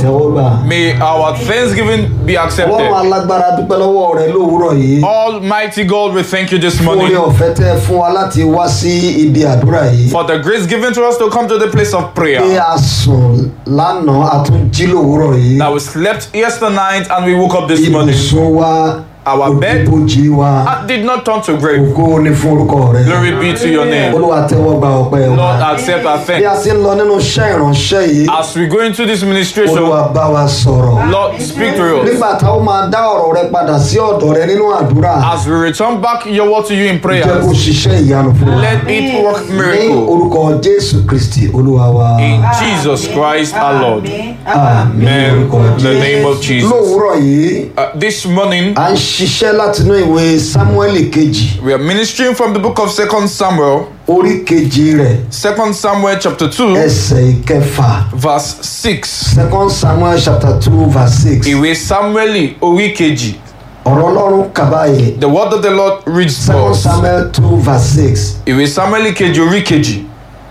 tẹ́wọ́gbà. May our thanksgiving be ọlọ́run accepted. alágbára dúpẹ́ lọ́wọ́ rẹ lówùúrọ̀ yìí. Almighty God, we thank you this fún orí morning ọ̀fẹ́ tẹ́ fún wa láti wá sí ibi àdúrà yìí. for the grace given to us to come to the place of pé prayer. a sùn lánàá a tún jí lówùúrọ̀ yìí. That we slept yesterday night and we woke up this morning. ibùsùn wa Our bed òjijì wa uh, did not turn to grave. ògo ní fún orúkọ rẹ. Glory be to your name. olúwa tẹ́wọ́ gba ọpẹ́ Lord, wa. accept our bí a thanks. ti ń lọ nínú iṣẹ́ ìránṣẹ́ yìí As we go into this ministration, olúwa bá wa sọ̀rọ̀. Lord, speak to us. nígbà táwọn máa dá ọ̀rọ̀ rẹ padà sí ọ̀dọ̀ rẹ nínú àdúrà As we return back your word to you in jẹ́ kó prayers, ṣiṣẹ́ ìyanu fún wa. let it work ní miracle. orúkọ jésù kristi olúwa wa. In Jesus Christ our Lord. àmín Amen. orúkọ In the name of jésù. Jesus. lówùúrọ̀ yìí Uh, this morning, à ń ṣiṣẹ́ látinú ìwé sámúẹ́lì kejì we are ministering from the book of Second Samuel, orí kejì rẹ̀ Second Samuel chapter 2, ẹsẹ̀ ìkẹfà verse 6. second samuel chapter two verse six Ìwé Samueli orí kejì. ọ̀rọ̀ ọlọ́run kàbáyé The word of the Lord reads to second us. samuel two verse six Ìwé Samueli kejì orí kejì,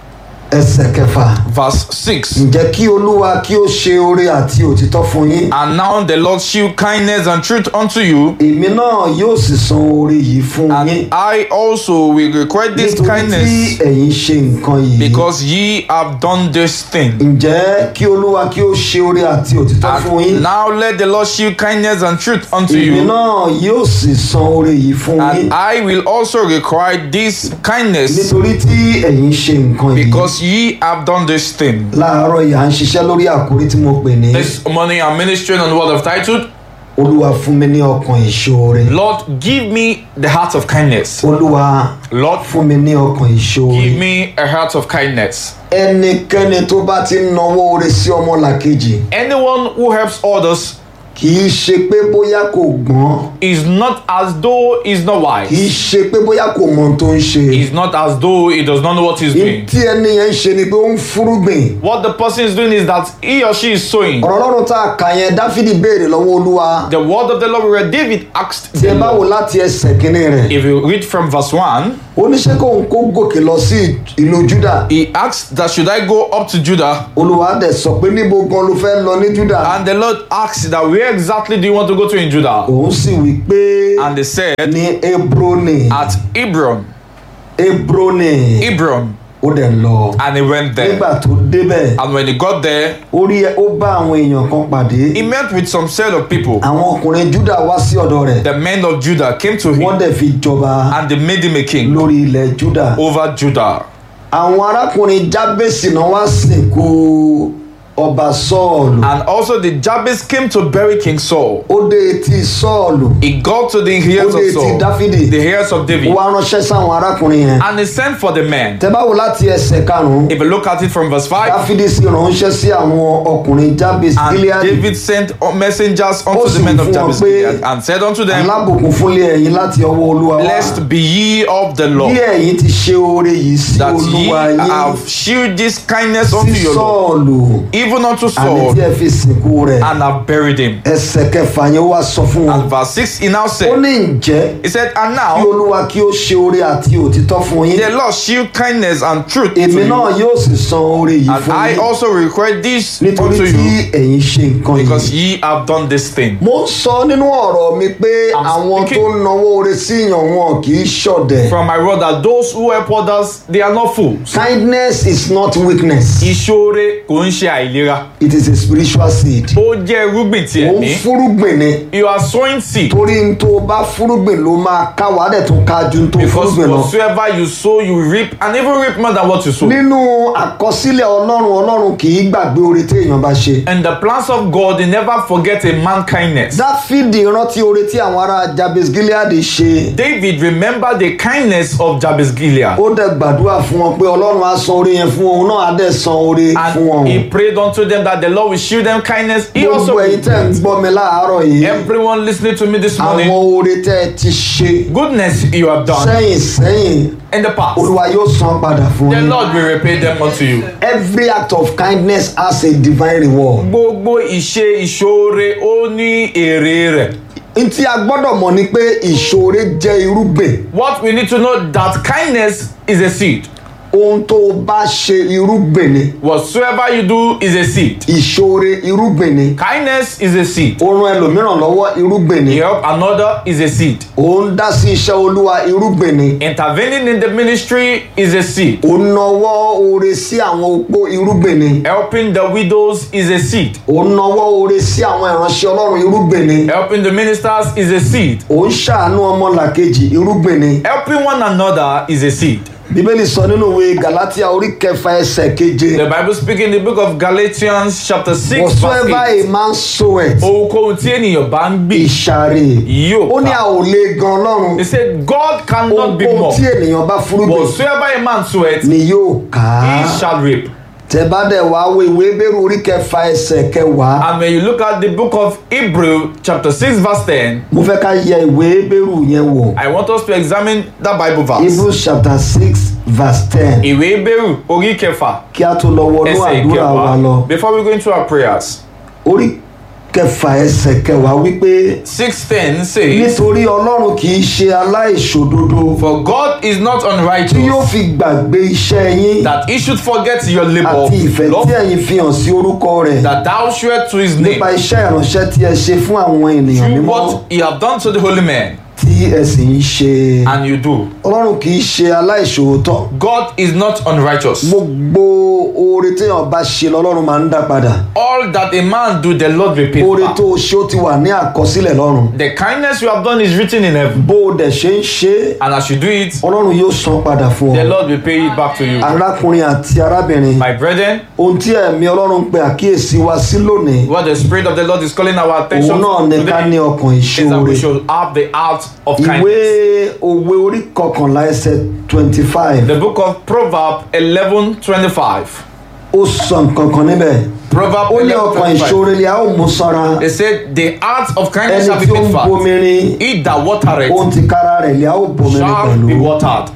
ẹsẹ̀ kẹfà verse 6. ǹjẹ́ kí olúwa kí ó ṣe oore àti òtítọ́ fún yín And now the Lord shew kindness and truth unto you, èmi náà yóò sì san oore yìí fún yín and I also will require this nítorí tí kindness ẹ̀yin ṣe nǹkan yìí because ye have done this thing. ǹjẹ́ kí olúwa kí ó ṣe oore àti òtítọ́ fún yín And now let the Lord shew kindness and truth unto èmi you, náà yóò sì san oore yìí fún yín and I will also require this kindness nítorí tí ẹ̀yin ṣe nǹkan yìí because ye have done this thing. láàárọ̀ yìí à ń ṣiṣẹ́ lórí àkórí tí mo pè ní This morning I'm ministering on the word of titled, olúwa fún mi ní ọkàn ìṣoore Lord, give me the heart of kindness. olúwa Lord, fún mi ní ọkàn ìṣoore give me a heart of kindness. ẹnikẹ́ni tó bá ti ń nawọ́ oore sí ọmọlàkejì Anyone who helps others kì í ṣe pé bóyá kò gbọ́n is not as though he's not kì í wise. ṣe pé bóyá kò mọ ohun tó ń ṣe He's not as though he does not know what he's Ní doing. tí ẹni yẹn ń ṣe ni pé ó ń fúrúgbìn What the person is doing is that he or she is sowing. ọ̀rọ̀ ọlọ́run tá a kà yẹn dáfídì béèrè lọ́wọ́ olúwa The word of the Lord where David asked tí ẹ the bá wò Lord. láti ẹsẹ̀ kínní rẹ̀ If you read from verse 1, oníṣẹ́ kóun kó gòkè lọ sí ìlú júdà he asked that should I go up to Judah? olúwa dẹ̀ sọ pé níbo gan ló fẹ́ lọ ní júdà And the Lord asked that where exactly do you want to go to in Judah? òun sì wí pé And they said ní hebroni at Hebron. hebroni Hebron. ó dẹ̀ lọ And he went there. nígbà tó débẹ̀ And when he got there, ó rí ó bá àwọn èèyàn kan pàdé he met with some set of people. àwọn ọkùnrin júdà wá sí ọ̀dọ̀ rẹ̀ The men of Judah came to wọ́n him dẹ̀ fi jọba and they made him a king lórí ilẹ̀ júdà over Judah. àwọn arákùnrin jábèsì náà wá sìnkú ọba sọ́ọ̀lù And also the Jabez came to bury King Saul. ó dé etí sọ́ọ̀lù He got to the ears ó dé of etí Saul, dáfídì the ears of ó David, wá ránṣẹ́ sáwọn arákùnrin yẹn and he sent for the men. tẹ́ bá wò láti ẹsẹ̀ karùn-ún If you look at it from verse 5, dáfídì sì ránṣẹ́ sí àwọn ọkùnrin jábèsì and gileadi David sent messengers Ó unto sì the men wí of fún wọn Jabez pé, Gilead, and said unto them, alábùkún fúnlé ẹ̀yin láti ọwọ́ olúwa wá Blessed be ye of the bí Lord, ẹ̀yin ti ṣe oore yìí sí that ye olúwa yín have shewed this kindness unto sí your Lord, sọ́ọ̀lù even unto àní Saul, tí ẹ fi sìnkú rẹ̀ and have buried him. ẹsẹ̀ kẹfà yẹn wá sọ fún wọn And verse 6, he now ó said, ní ǹjẹ́ He said, And kí now olúwa kí ó ṣe oore àti òtítọ́ fún yín the Lord shew kindness and truth to èmi náà you, yóò sì san oore yìí and fún I yín also require this nítorí unto tí you, ẹ̀yin ṣe nǹkan because yìí. ye have done this thing. mo ń sọ nínú ọ̀rọ̀ mi pé I'm àwọn tó speaking- ń nawó oore sí yàn wọn kì í ṣọ̀dẹ̀. From my word that those who help others, they are not fools. kindness is not weakness Ìṣoore kò ń ṣe àìlera. it is a spiritual seed. Ó jẹ́ irúgbìn ti ó ń ẹ̀mí. fúrúgbìn ni You are sowing seed. torí n tó bá fúrúgbìn ló máa ká wàá dẹ̀ tún ká ju n tó Because fúrúgbìn lọ. whatsoever you sow, you reap, and even reap more than what you sow. nínú àkọsílẹ̀ ọlọ́run ọlọ́run kì í gbàgbé oore tí èèyàn bá ṣe. And the plans of God, they never forget a man kindness. dáfídì rántí oore tí àwọn ará jabes gilead ṣe. David remembered the kindness of Jabez Gilead. ó dẹ̀ gbàdúrà fún wọn pé ọlọ́run á san oore yẹn fún òun náà á dẹ̀ san oore fún wọn. And he prayed unto them that the Lord will show them kindness. He also gbogbo ẹ̀yin tẹ́ ń will. gbọ́ mi láàárọ̀ yìí. Everyone listening to me this àwọn morning, oore tẹ́ ẹ ti ṣe goodness you have done sẹ́yìn sẹ́yìn in the past. olúwa yóò san padà fún The yín. Lord will repay them unto you. every act of kindness has a divine reward. Gbogbo ìṣe ìṣoore ó ní èrè rẹ̀. n tí a gbọ́dọ̀ mọ̀ ni pé ìṣoore jẹ́ irúgbìn What we need to know that kindness is a seed. ohun tó o bá ṣe irúgbìn ni Whatsoever you do is a seed. ìṣoore irúgbìn ni Kindness is a seed. ó ran ẹlòmíràn lọ́wọ́ irúgbìn ni You help another is a seed. ó ń dá sí iṣẹ́ olúwa irúgbìn ni Intervening in the ministry is a seed. ó ń nawọ́ oore sí àwọn opó irúgbìn ni Helping the widows is a seed. ó ń nawọ́ oore sí àwọn ìránṣẹ́ ọlọ́run irúgbìn ni Helping the ministers is a seed. ó ń ṣàánú ọmọlàkejì irúgbìn ni Helping one another is a seed. bíbélì sọ nínú ìwé galatia orí kẹfà ẹsẹ̀ keje The Bible speaks in the book of Galatians chapter 6 verse whatsoever 8. a man soweth Ohunkóhun tí ènìyàn bá ń gbìn ìṣàrè yóò ó ní ká. a ò lè gan ọlọ́run He said God cannot be ohun more. tí ènìyàn bá fúrúgbìn Whatsoever a man soweth, ni yóò ká he shall reap. tẹ bá dẹ̀ wá wo ìwé bẹ́rù orí kẹfà ẹsẹ̀ kẹwàá And when you look at the book of Hebrew chapter 6 verse 10, mo fẹ́ ká yẹ ìwé bẹ́rù yẹn wò I want us to examine that Bible verse. hebrews chapter six verse ten Ìwé Hebrew orí kẹfà kí a tó lọ wọnú ẹsẹ̀ àdúrà wa lọ ìkẹwàá. Before we go into our prayers, orí kẹfà ẹsẹ̀ kẹwàá wípé 610 says, nítorí ọlọ́run kì í ṣe aláìṣòdodo For God is not tí yóò unrighteous fi gbàgbé iṣẹ́ yín that he should forget your labor, àti ìfẹ́ tí love ẹ̀yin fi hàn sí orúkọ rẹ̀ that thou shewest to his name, nípa iṣẹ́ ìránṣẹ́ tí ẹ ṣe fún àwọn ènìyàn through mímọ́ what he have done to the holy men, tí ẹ sì ń ṣe and you do. ọlọ́run kì í ṣe aláìṣòótọ́ God is not unrighteous. gbogbo oore téèyàn bá ṣe lọ́lọ́run máa ń dá padà All that a man do, the Lord repeats. oore back. tó o ṣe ó ti wà ní àkọsílẹ̀ lọ́run The kindness you have done is written in heaven, bó o dẹ̀ ṣe ń ṣe é, and as you do it, ọlọ́run yóò san padà fún the ọ Lord will pay it back to you. arákùnrin àti arábìnrin My brethren, ohun tí ẹ̀mí ọlọ́run pe àkíyèsí wa sí lónìí what the Spirit of the Lord is calling our attention òun náà to ní ká ní today ọkàn is that ìṣòro we should have the heart of ìwé kindness. òwe orí kọkànlá ẹsẹ̀ twenty five The book of Proverbs 11:25. ó sọ nǹkan kan níbẹ̀ Proverbs ó ní ọkàn 11:25. ìṣòro ni a ó mú sanra They said, The heart of kindness ẹni shall be tí ó ń made fat. bomirin He that watereth ohun ti kára rẹ̀ ni a ó bomirin shall be pẹ̀lú watered.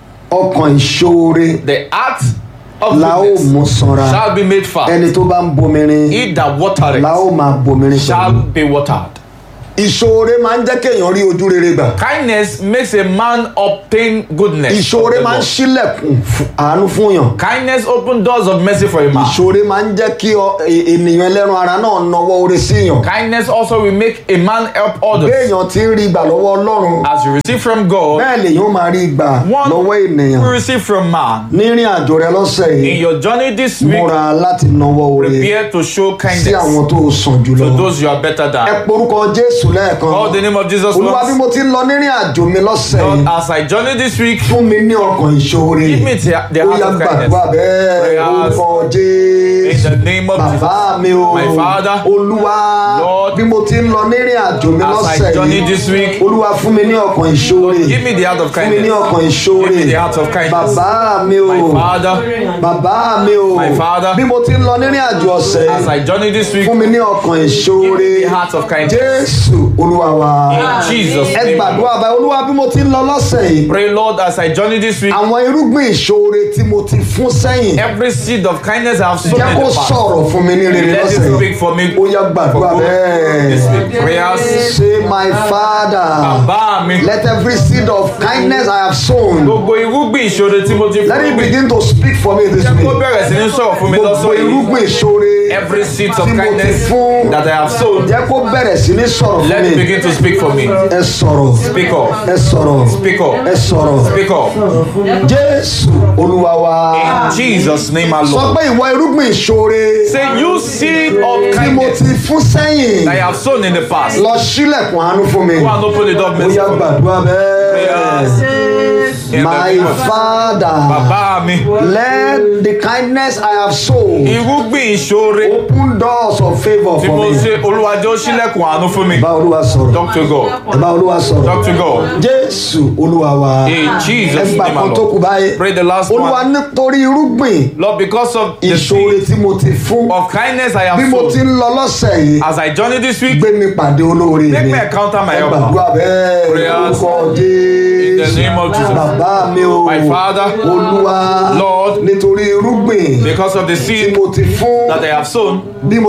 ọkàn ìṣòro The heart of la ó goodness mú sanra shall be made fat. ẹni tó bá ń bomirin He that la watereth ó máa bomirin shall pẹ̀lú be watered. ìṣòro máa ń jẹ́ kéèyàn rí ojú rere gbà Kindness makes a man obtain goodness. of ìṣòro the máa ń Lord. ṣílẹ̀kùn fún- àánú fún yàn Kindness open doors of mercy for a man. ìṣòro máa ń jẹ́ kí ọ- e- ènìyàn ẹlẹ́ran ara náà nawọ́ oore sí yàn Kindness also will make a man help others. béèyàn ti ń rí gbà lọ́wọ́ ọlọ́run As you receive from God, bẹ́ẹ̀ lèyàn máa rí gbà one lọ́wọ́ ènìyàn will receive from man. nírìn àjò rẹ lọ́sẹ̀ In yìí your journey this week, múra láti nawọ́ oore prepare to show sí kindness àwọn tó sàn jùlọ to those you are better ẹ than. porúkọ jésù lẹ́ẹ̀kan Call the name of Jesus olúwa bí once. mo ti ń lọ nírìn àjò mi lọ́sẹ̀ Lord, yìí as I journey this week, fún mi ní ọkàn ìṣòro give me the, the ó heart yá of gbàdúrà kindness. bẹ́ẹ̀ Prayers. orúkọ In jésù the name of bàbá Jesus. mi o My Father, olúwa Lord, bí mo ti ń lọ nírìn àjò mi as I lọ́sẹ̀ journey yìí this week, olúwa fún mi ní ọkàn ìṣòro give me the heart of fún mi ní kindness. ọkàn ìṣòro Give me the heart of kindness. bàbá mi o My Father, bàbá mi o My Father, bí mo ti ń lọ nírìn àjò ọ̀sẹ̀ as I journey this week, fún mi ní ọkàn give ìṣòro me the heart of kindness. jésù olúwa wa In Jesus' ẹ name. gbàdúrà báyìí olúwa bí mo ti ń lọ lọ́sẹ̀ yìí Pray, Lord, as I journey this week, àwọn irúgbìn ìṣòro tí mo ti fún sẹ́yìn every seed of kindness I have sown jẹ́ in kó the past, sọ̀rọ̀ fún mi ní rere let lọ́sẹ̀ it yìí speak for me. ó yá gbàdúrà For good this bẹ́ẹ̀ week. Prayers. say my father Bàbá mi, let every seed of kindness I have sown gbogbo irúgbìn ìṣòro tí mo ti let it fún mi, begin to speak for me this jẹ́ kó week bẹ̀rẹ̀ sí ní sọ̀rọ̀ fún mi gbogbo lọ́sọ̀ yìí. irúgbìn ìṣòro Every seed of tí mo ti kindness fún that I have sown, jẹ́ kó bẹ̀rẹ̀ sí ní sọ̀rọ̀ fún let it mi begin to speak for me. ẹ sọ̀rọ̀ Speak up. ẹ sọ̀rọ̀ Speak up. ẹ sọ̀rọ̀ Speak up. jésù olúwa wa In Jesus' name sọ alone. pé ìwọ irúgbìn ìṣòro Say, you seed of tí mo kindness ti fún sẹ́yìn that I have sown in the past. lọ sílẹ̀kùn àánú fún mi Go and open the door of ó mercy yá for me. gbàdúrà bẹ́ẹ̀. Prayers. In the My name of Jesus. father, Bàbá mi, let the kindness I have sown irúgbìn ìṣòro open doors of favour tí for mo me. ṣe olúwàjẹ́ ó ṣílẹ̀kùn àánú fún mi. Bá Olúwa sọ̀rọ̀. Talk to God. Bá Olúwa sọ̀rọ̀. Talk to God. Jésù Olúwa wa. In Jesus' Ẹgbà name kan tó kù alone. báyìí. Pray the last Olúwa one. nítorí irúgbìn Lord, because of the ìṣòro seed tí mo ti fún. of kindness I Bí have mo ti sown, ń lọ lọ́sẹ̀ yìí, as I journey this week, gbé mi pàdé olóore make mi. me encounter my Ẹ helper. gbàdúrà bẹ́ẹ̀. Prayers. Orúkọ In the Jésù. name of Jesus. Bàbá mi o. My Father, Olúwa. Lord, Nítorí irúgbìn because of the tí seed mo ti fún. that I have sown, bí mo ti ń lọ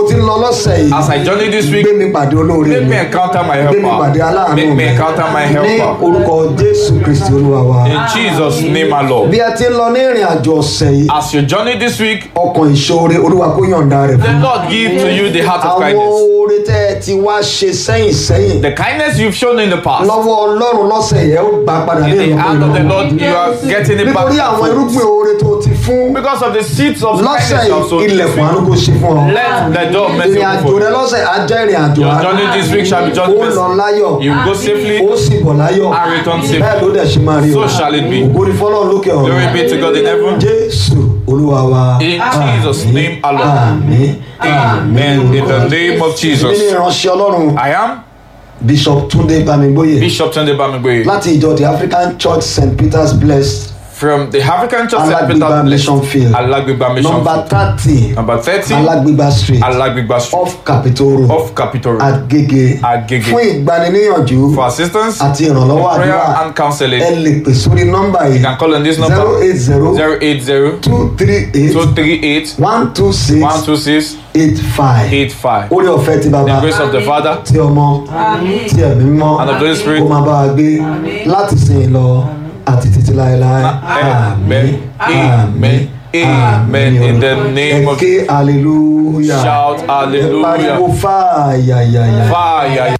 lọ́sẹ̀ yìí As I journey this week, gbé mi pàdé olóore make mi me encounter my gbé mi pàdé helper. aláàánú Make mi me encounter my ní helper. orúkọ jésù kristi olúwa wa In Jesus' name, my Lord. bí a ti ń lọ ní ìrìn àjò ọ̀sẹ̀ yìí As you journey this week, ọkàn ìṣòro olúwa kó yọ̀ǹda rẹ̀ the fún Lord give to you the heart of àwọn kindness. oore tẹ́ ẹ ti wá ṣe sẹ́yìn sẹ́yìn The kindness you've shown in the past. lọ́wọ́ ọlọ́run lọ́sẹ̀ yẹn ó gbà padà In ní the hand of the ìlú Lord, you are getting it back. nítorí àwọn irúgbìn oore tó ti fún Because of the seeds of lọ́sẹ̀ kindness you have sown yìí this ilẹ̀kùn àánú week. kó ṣe fún ọ Let the door mercy ìrìn open àjò for rẹ you. lọ́sẹ̀ á jẹ́ ìrìn àjò Your àánú journey this week shall be ó journey lọ mercy. láyọ̀ You will go safely. ó sì bọ̀ láyọ̀ And return safely. bẹ́ẹ̀ ló dẹ̀ ṣe máa rí o So shall it be. ògo ni fọlọ́run lókè ọ̀run Glory be to God in heaven. jésù olúwa wa In Jesus' name alone. àmín Amen. In the name of mi ní Jesus. ìránṣẹ́ ọlọ́run I am bishop tunde bamigboye Bishop Tunde Bamigbe láti ìjọ the african church st peters blessed from the African Church St. Alagbegba Peter's mission field Alagbegba Mission number Field. thirty Number 30, alagbegba street Alagbegba Street off capitol road off Capitol Road. agege Agege. fún ìgbaniníyànjú For assistance, àti ìrànlọ́wọ́ prayer àdúrà and counseling, ẹ lè pè sórí nọ́mbà you yìí can call on this zero number eight zero 080 two three eight 238 one two six 126 eight five 85. orí ọ̀fẹ́ ti The bàbá grace of the Father tí ọmọ tí ẹ̀mí mọ́ and of the Holy Spirit. kó máa bá wa gbé láti sìn lọ àti títí láéláé Amen. Amen. Amen. In the name of ẹ ké hallelujah Shout ẹ pariwo hallelujah. fàyàyàyà. Fire.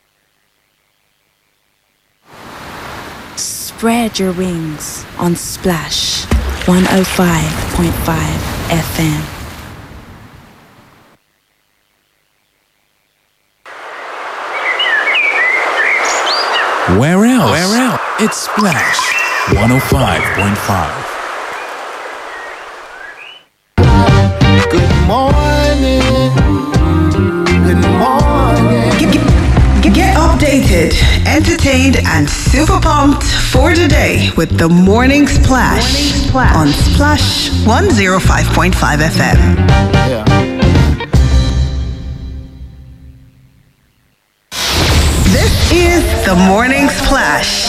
Spread your wings on Splash 105.5 FM. Where else? Where else? It's Splash 105.5. Good morning. Good morning. Get, get, get updated, entertained, and super pumped for the day with the Morning Splash, on Splash 105.5 FM. Yeah. This is the Morning Splash